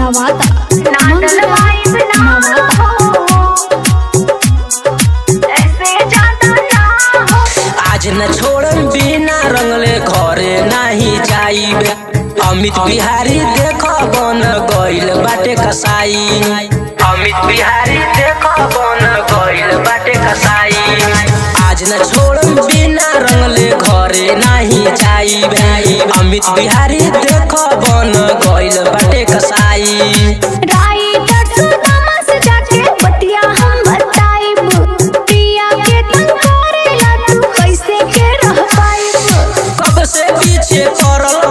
Nawada natal vibe ना हो ऐसे जाता ना हो आज न छोड़म बिना रंगले घरे नाही जाइब अमित बिहारी देख बन गइल बाटे कसाई अमित बिहारी देख बन गइल बाटे कसाई आज न छोड़म बिना रंगले घरे नाही जाइब अमित बिहारी देख बन गइल बाटे कसाई राइटर सुदामा से जाके बतिया हम बताइब पिया के तंग करेला तू कैसे के रह पाइब कब से पीछे पड़ल